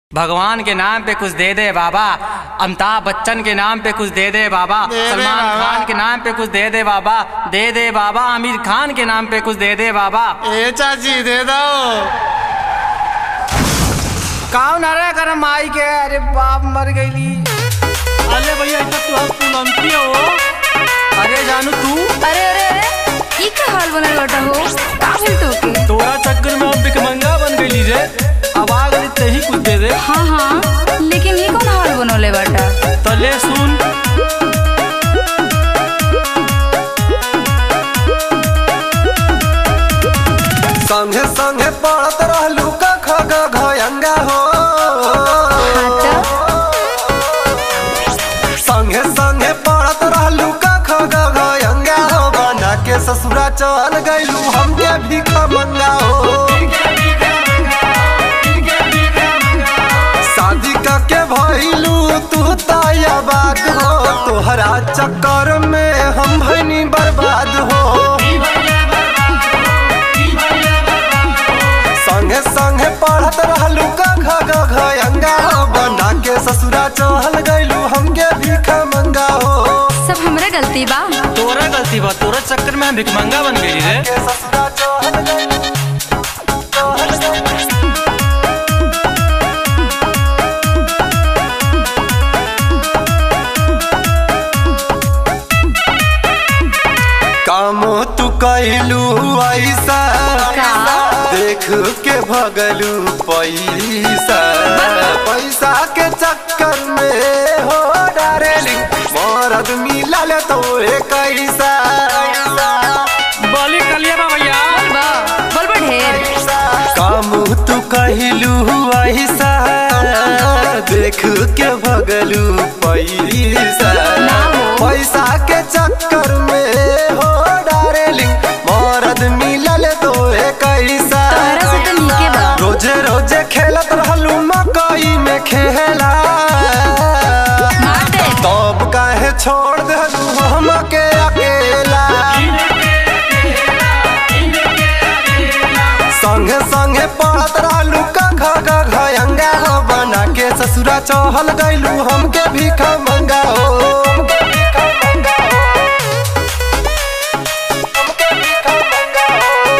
भगवान के नाम पे कुछ दे दे बाबा अमिताभ बच्चन के नाम पे कुछ दे दे बाबा दे दे सलमान बाबा। खान के नाम पे कुछ दे दे बाबा दे दे बाबा आमिर खान के नाम पे कुछ दे दे बाबा ए चाची दे दो कौन अरे कर माई के अरे बाप मर गईली अरे भैया इतना तू हम पुलंती हो अरे जानू तू अरे अरे अरे ई का हाल बनल बाटा हो का भेल तोके तोरा चक्कर में हम भिखमंगा बन गईली रे अब आ गई ते ही कुछ दे दे हाँ हाँ लेकिन ई कौन हाल बनोले बाटा तो ले सुन संगे संगे पढ़त रहलू का खग घयंगा हो हाँ तो संगे संगे पढ़त रहलू का खग घयंगा हो बना के ससुरा चल गईलू हमके भीख मंगा हो शादी के भइलू तू तैयाबाद हो तोहरा चक्कर में हम भइनी बर्बाद हो संगे संगे पढ़त रहलू का घ घयंगा हो बना के ससुरा चहल गईलू हमके भीख मंगा हो सब हमरा गलती बा तोरा गलती बा तोरा चक्कर में हम भिखमंगा बन गईली रे के ससुरा चहल गईलू चहल गईलू काम तू कैलू ऐसा का? देख के भगलू पैसा पैसा के चक्कर में हो डारेलिंग मरद मिलल तो कैसा बोली कलिया बा भैया बा बोल बा ढेर काम तू कहलू ऐसा देख के भगलू पैसा ना हो। पैसा के चक्कर में हो डारेलिंग मरद मिलल तो कैसा तोहरा से तो नीके बा रोजे रोजे खेलत रहलू मकई में खेला मार दे तब काहे छोड़ देलू हमके अकेला संगे संगे पढ़त रहलू का घ घ घयंगा हो बना के ससुरा चहल गईलू हमके भीख मंगा हो हमके भीख मंगा हो। हमके भीख मंगा हो।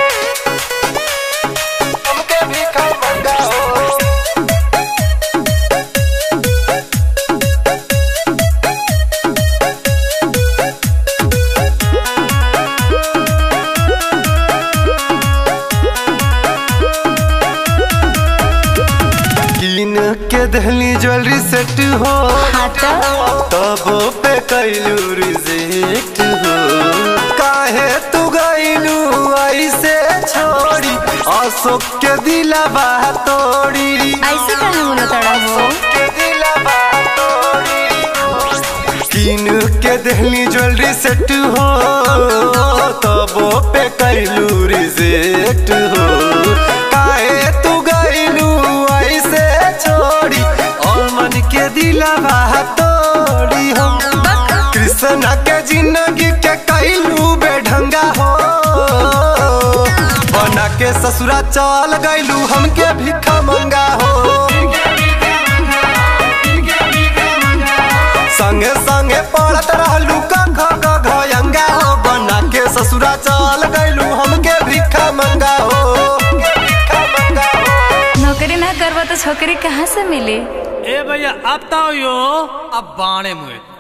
हमके भीख मंगा हो। कीन के दहली ज्वेलरी सेट हो हाँ तो तब पे कैलू रिजेक्ट हो काहे तू गईलू ऐसे छोड़ी अशोक के दिलबा तोड़ी ऐसे काहे बोलो तड़ा हो के दिलबा तोड़ी कीन के दहली ज्वेलरी सेट हो तब पे कैलू रिजेक्ट हो काहे तू गईलू ऐसे छोड़ी और मन के दिलबा तोड़ी हम कृष्ण के जिंदगी के कैलू बेढंगा हो बना के ससुरा चल गईलू हमके भिखा मंगा हो संगे संगे पढ़त रहलू का घ घ घयंगा हो बना के ससुरा चल गईलू हमके भिखा मंगा हो भिखा मंगा हो नौकरी ना करवा तो छोकरी कहाँ से मिली ए भैया अब तो यो अब बाणे मुए